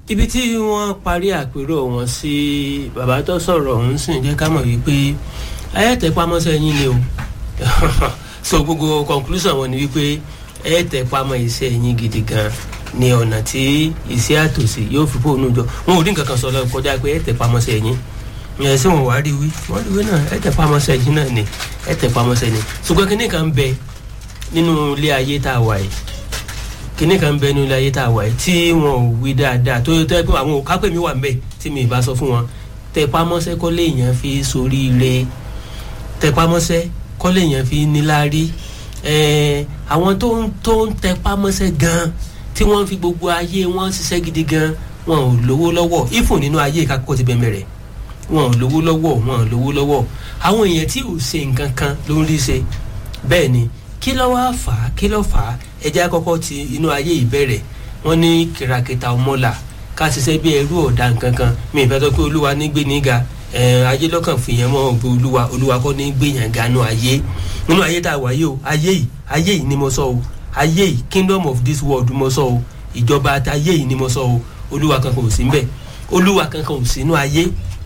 ibi tí wọ́n parí àpérò wọn sí bàbá tó sọ̀rọ̀ ọ̀hún sì ń jẹ́ ká mọ̀ wípé ayẹ́tẹ̀pamọ́sẹ́ yín ni o so gbogbo conclusion wọn ni wípé ayẹ́tẹ̀pamọ́ iṣẹ́ yín gidi gan ni ọ̀nà tí iṣẹ́ àtòsí yóò fi fóònù jọ wọn ò rí nǹkan kan sọ lọ kọjá pé ayẹ́tẹ̀pamọ́sẹ́ yín ẹ̀ sí wọn wá rí wí wọ́n rí wí náà ayẹ́tẹ̀pamọ́sẹ́ yín náà ni ayẹ́tẹ̀pamọ́sẹ́ ni ṣùgbọ́n kíní kan bẹ nínú ilé ayé tá a wà yìí kíní kan bẹ nínú ilé ayé tá a wà yìí tí wọn ò wí dáadáa tó tẹ́ pé àwọn òkápẹ́ mi wà ń bẹ̀ tí mi ì bá sọ fún wọn tẹpamọ́sẹ́ kọ́lé èèyàn fi soríire tẹpamọ́sẹ́ kọ́lé èèyàn fi níláárí àwọn tó ń tó ń tẹpamọ́sẹ́ gan tí wọ́n fi gbogbo ayé wọn ṣiṣẹ́ gidi gan wọn ò lówó lọ́wọ́ ìfún nínú ayé ìkákọ́ ti bẹ̀rẹ̀ rẹ̀ wọn ò lówó lọ́wọ́ wọn ò lówó lọ́wọ́ àwọn èèyàn tí ò ṣe nǹkan kan ló ń rí ṣe bẹ́ẹ̀ ni kí ló wá fà á kí ló fà á ẹjẹ́ àkọ́kọ́ ti inú ayé ìbẹ̀rẹ̀ wọ́n ní kìràkìtà ọmọlà ká ṣiṣẹ́ bí ẹrú ọ̀dà nǹkan kan mi ìfẹ́ tó pé olúwa ní gbé níga ayé lọ́kàn fìyẹn mọ́ ògbó olúwa olúwa kọ́ ní gbé yàn ganu ayé nínú ayé tá a wáyé o ayé yìí ayé yìí ni mo sọ o ayé yìí kingdom of this world mo sọ o ìjọba ayé yìí ni mo sọ o olúwa kankan ò sí ń bẹ̀ olúwa kankan ò sí inú ayé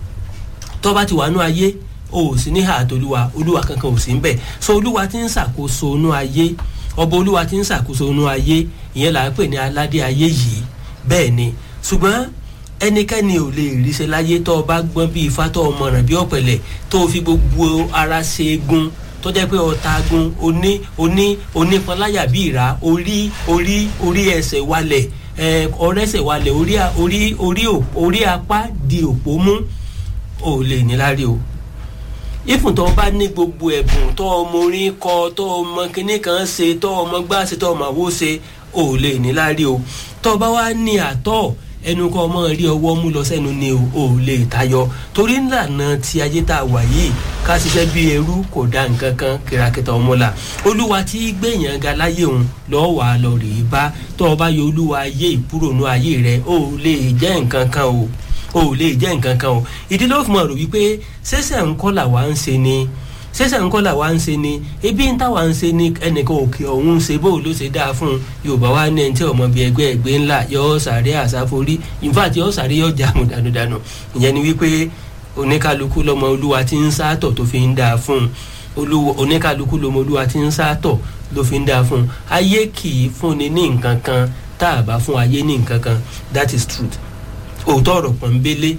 tó bá ti wà nú ayé o ò sí ní ààtò olúwa olúwa kankan ò sí ń bẹ̀ so olúwa ti ń ṣàkóso inú ayé ọba olúwa ti ń ṣàkóso inú ayé ìyẹn là ń pè ní aládé ayé yìí bẹ́ẹ̀ ni ṣùgbọ́n ẹnikẹ́ni ò lè ríṣẹ́ láyé tó o bá gbọ́n bí ifá tó o mọ̀ràn bí ọ̀pẹ̀lẹ̀ tó o fi gbogbo ara ṣe egun tó jẹ́ pé ọ̀tá gun oní oní onípanláyà bí ìrà orí orí orí ẹsẹ̀ walẹ̀ ọ̀rẹ́sẹ̀ walẹ̀ orí orí orí orí apá di òpó mú ò lè níláárí o ìfún tó o bá ní gbogbo ẹ̀bùn tó o mọ orin kọ tó o mọ kinní kan ṣe tó o mọ gbá ṣe tó o mọ àwo ṣe ò lè níláárí o tó o bá wá ní àtọ̀ ẹnu kọ́ ọmọ rí ọwọ́ mú lọ sẹ́nu ni ò lè tayọ torí ńlànà tí ayé tá a wà yìí ká ṣiṣẹ́ bí ẹrú kò dá nǹkan kan kìràkìtà ọmọlà olúwa tí gbẹ̀yàn ga láyé òun lọ́ọ́ wà lọ rèé bá tó o bá yọ olúwa ayé ìkúrònú ayé rẹ ò lè jẹ́ nǹkan kan o ò lè jẹ́ nǹkan kan o ìdí ló fi mọ̀ rò wípé ṣẹ̀ṣẹ̀ ńkọ́ làwa ń ṣe ni ṣẹ̀ṣẹ̀ ńkọ́ làwa ń ṣe ni ebi ń táwa ń ṣe ni ẹnìkan òkè ọ̀hún ṣe bó ló ṣe dáa fún un yorùbá wa ní ẹni tí ọmọ bíi ẹgbẹ́ ẹgbẹ́ ńlá yọ sàárẹ̀ àsáforí infact yọ sàárẹ̀ yọ jàmù dànùdànù ìyẹn ni wípé oníkálukú lọmọ olúwa ti ń sátọ̀ tó fi ń dáa fún un oníkálukú lọmọ olúwa ti ń sátọ̀ ló fi ń dáa fún un ayé kì í fúnni ní nǹkan kan tá a bá fún ayé ní nǹkan kan that is truth òótọ́ ọ̀rọ̀ pọ̀nbélé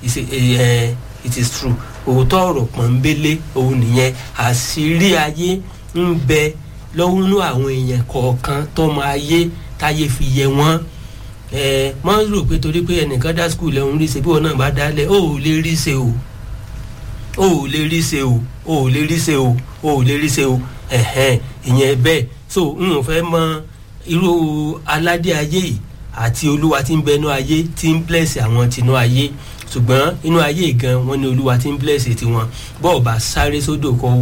it is true òótọ́ ọ̀rọ̀ pọ̀nbélé òun nìyẹn àṣírí ayé ń bẹ lọ́wọ́nú àwọn èèyàn kọ̀ọ̀kan tọ́mọ ayé táyé fi yẹ wọ́n ẹ mọ́ rò pé torí pé ẹnìkan dá skul ẹ̀ ń rí ṣe bí wọn náà bá dálẹ̀ ó ò lè rí ṣe o ó ò lè rí ṣe o ó ò lè rí ṣe o ó ò lè rí ṣe o ẹ̀hẹ́n ìyẹn bẹ́ẹ̀ so n ò fẹ́ mọ irú aládé ayé yìí àti olúwa tí ń bẹnu ayé tí ń bless àwọn tinú ayé ṣùgbọ́n inú ayé gan wọn ni olúwa tí ń bless tiwọn bọ́ọ̀ bá sáré sódò kọ́